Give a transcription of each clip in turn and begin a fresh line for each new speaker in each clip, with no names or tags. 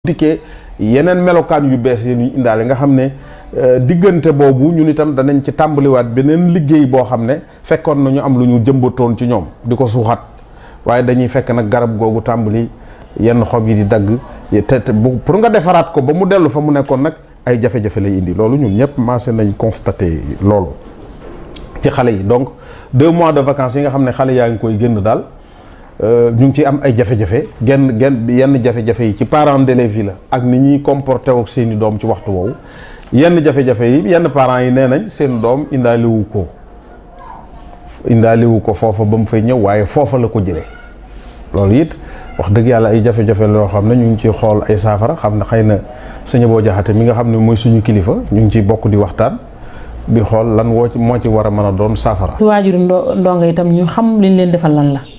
dikkee yeneen melokaan yu bees yi ñu indaale nga xam ne diggante boobu ñun itam danañ ci tàmbaliwaat beneen liggéey boo xam ne fekkoon na ñu am lu ñu jëmbatoon ci ñoom di ko suuxat waaye dañuy fekk nag garab googu tàmbali yenn xob yi di dagg te te bu pour nga defaraat ko ba mu dellu fa mu nekkoon nag ay jafe-jafe lay indi loolu ñun ñëpp commencé nañ constaté loolu ci xale yi donc deux mois de vacances yi nga xam ne xale yaa ngi koy génn daal ñu ngi ciy am ay jafe-jafe genn genn yenn jafe-jafe yi ci parents d'élèves yi la ak ni ñuy comporté ak seeni doom ci waxtu woowu yenn jafe-jafe yi yenn parents yi nee nañ seen doom indaaliwu ko indaaliwu ko foofa ba mu fay ñëw waaye foofa la ko jëlee loolu it wax dëgg yàlla ay jafe-jafe loo xam ne ñu ngi ciy xool ay saafara xam ne xëy na sëñ boo jaxate mi nga xam ne mooy suñu kilifa ñu ngi ciy bokk di waxtaan di xool lan woo ci moo ci war a mën a doon saafara.
su waajuru ndo ndongo itam ñu xam liñ leen defal lan la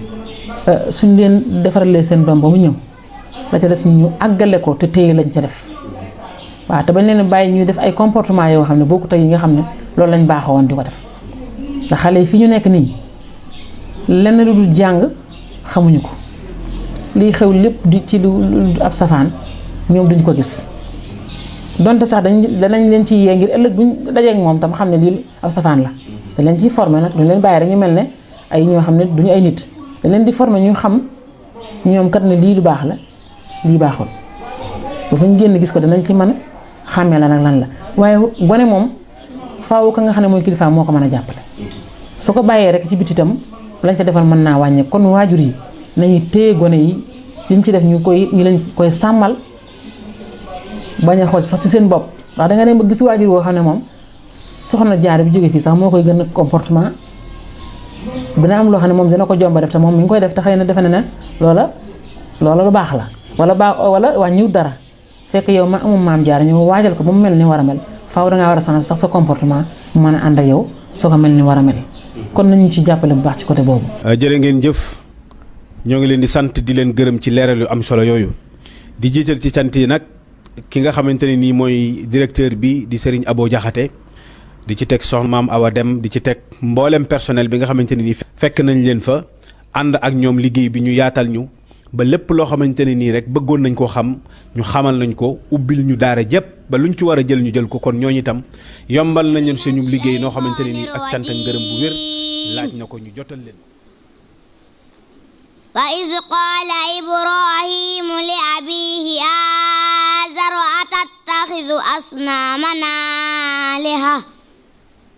suñ leen defaralee seen doom ba mu ñëw la ca des ñu àggale ko te téye lañ ca def waaw te bañ leen bàyyi ñuy def ay comportement yoo xam ne bokkut ak yi nga xam ne loolu lañ baaxoon di ko def ndax xale yi fi ñu nekk nii lenn lu dul jàng xamuñu ko liy xew lépp di ci lu ab safaan ñoom duñ ko gis donte sax dañ danañ leen ci yee ngir ëllëg buñ dajeek moom tam xam ne lii ab safaan la dañ leen ciy formé nag duñ leen bàyyi rek ñu mel ne ay ñoo xam ne duñu ay nit dañ leen di formé ñu xam ñoom kat ne lii lu baax la lii baaxul bu fa ñu génn gis ko danañ ci mën a xàmmee la nag lan la waaye gone moom faaw ka nga xam ne mooy kilifa moo ko mën a jàppale su ko bàyyee rek ci biti itam lañ ca defal mën naa wàññi kon waajur yi nañu téye gone yi liñ ci def ñu koy ñu leen koy sàmmal bañ a xool sax ci seen bopp ndax da nga dem ba gis waajur woo xam ne moom soxna jaar bi jóge fii sax moo koy gën a comportement dina am loo xam ne moom dina ko jomba def te moom mi ngi koy def te xëy na defe na ne loola loola lu baax la wala baax wala wàññiwut dara fekk yow ma amum maam jaar ñu waajal ko ba mu mel ni war a mel faaw dangaa war a changer sax sa comportement mu mën a ànd ak yow soo ko mel ni war a mel kon nañu ci jàppale bu baax ci côté boobu.
jërë ngeen jëf ñoo ngi leen di sant di leen gërëm ci leeral yu am solo yooyu di jiital ci cant yi nag ki nga xamante ne nii mooy directeur bi di Serigne Abo Diakhaté di ci teg soxna maam Awa Dem di ci teg mboolem personnel bi nga xamante ne nii fekk nañ leen fa ànd ak ñoom liggéey bi ñu yaatal ñu ba lépp loo xamante ne nii rek bëggoon nañ koo xam ñu xamal nañ ko ubbil ñu daara jëpp ba luñ ci war a jël ñu jël ko kon ñooñu itam yombal nañu suñu liggéey noo xamante ne nii ak cant ak ngërëm bu wér laaj na ko ñu jotal leen.
wa iz qaala ibrahimu li abiihi aazara atattaxidu asnaaman aaliha